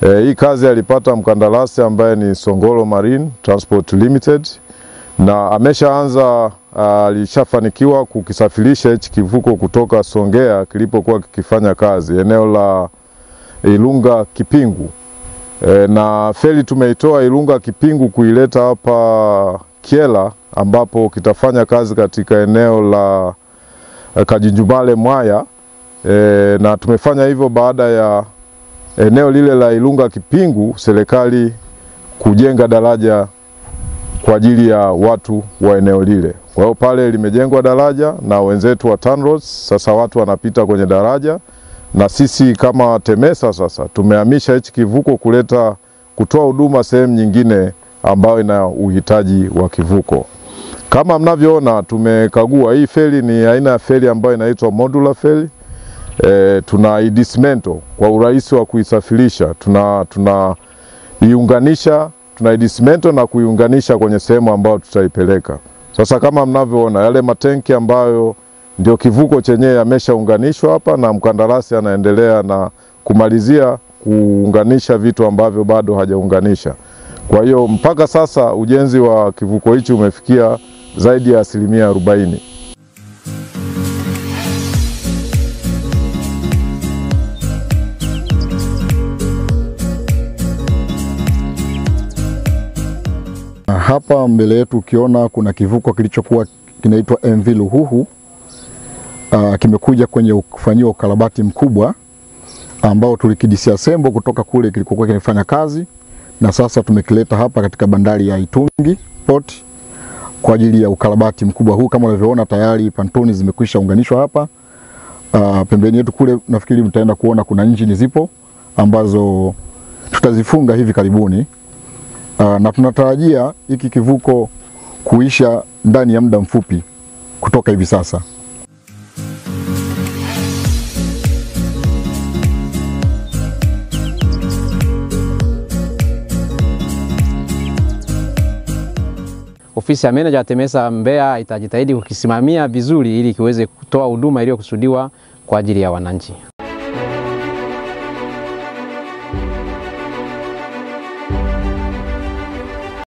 E, hii kazi alipata mkandarasi ambaye ni Songolo Marine Transport Limited na ameshaanza alishafanikiwa kukisafirisha hichi kivuko kutoka Songea kilipokuwa kikifanya kazi eneo la Ilunga Kipingu. E, na feri tumeitoa Ilunga Kipingu kuileta hapa Kyela ambapo kitafanya kazi katika eneo la Kajinjumale Mwaya. E, na tumefanya hivyo baada ya eneo lile la Ilunga Kipingu serikali kujenga daraja kwa ajili ya watu wa eneo lile. Kwa hiyo pale limejengwa daraja na wenzetu wa TANROADS, sasa watu wanapita kwenye daraja, na sisi kama TEMESA sasa tumehamisha hichi kivuko kuleta kutoa huduma sehemu nyingine ambayo ina uhitaji wa kivuko. Kama mnavyoona, tumekagua hii feri ni aina ya feri ambayo inaitwa modular feri. E, tuna idismento kwa urahisi wa kuisafirisha, tuna tunaiunganisha tuna idismento na kuiunganisha kwenye sehemu ambayo tutaipeleka. Sasa kama mnavyoona yale matenki ambayo ndio kivuko chenyewe yameshaunganishwa hapa, na mkandarasi anaendelea na kumalizia kuunganisha vitu ambavyo bado hajaunganisha. Kwa hiyo mpaka sasa ujenzi wa kivuko hichi umefikia zaidi ya asilimia arobaini. Hapa mbele yetu ukiona kuna kivuko kilichokuwa kinaitwa MV Luhuhu. Uh, kimekuja kwenye kufanyiwa ukarabati mkubwa ambao tulikidisiasembo kutoka kule kilikokuwa kinafanya kazi, na sasa tumekileta hapa katika bandari ya Itungi Port kwa ajili ya ukarabati mkubwa huu. Kama unavyoona tayari pantoni zimekwisha unganishwa hapa. Uh, pembeni yetu kule nafikiri mtaenda kuona kuna injini zipo ambazo tutazifunga hivi karibuni. Uh, na tunatarajia hiki kivuko kuisha ndani ya muda mfupi kutoka hivi sasa. Ofisi ya meneja wa TEMESA Mbeya itajitahidi kukisimamia vizuri ili kiweze kutoa huduma iliyokusudiwa kwa ajili ya wananchi.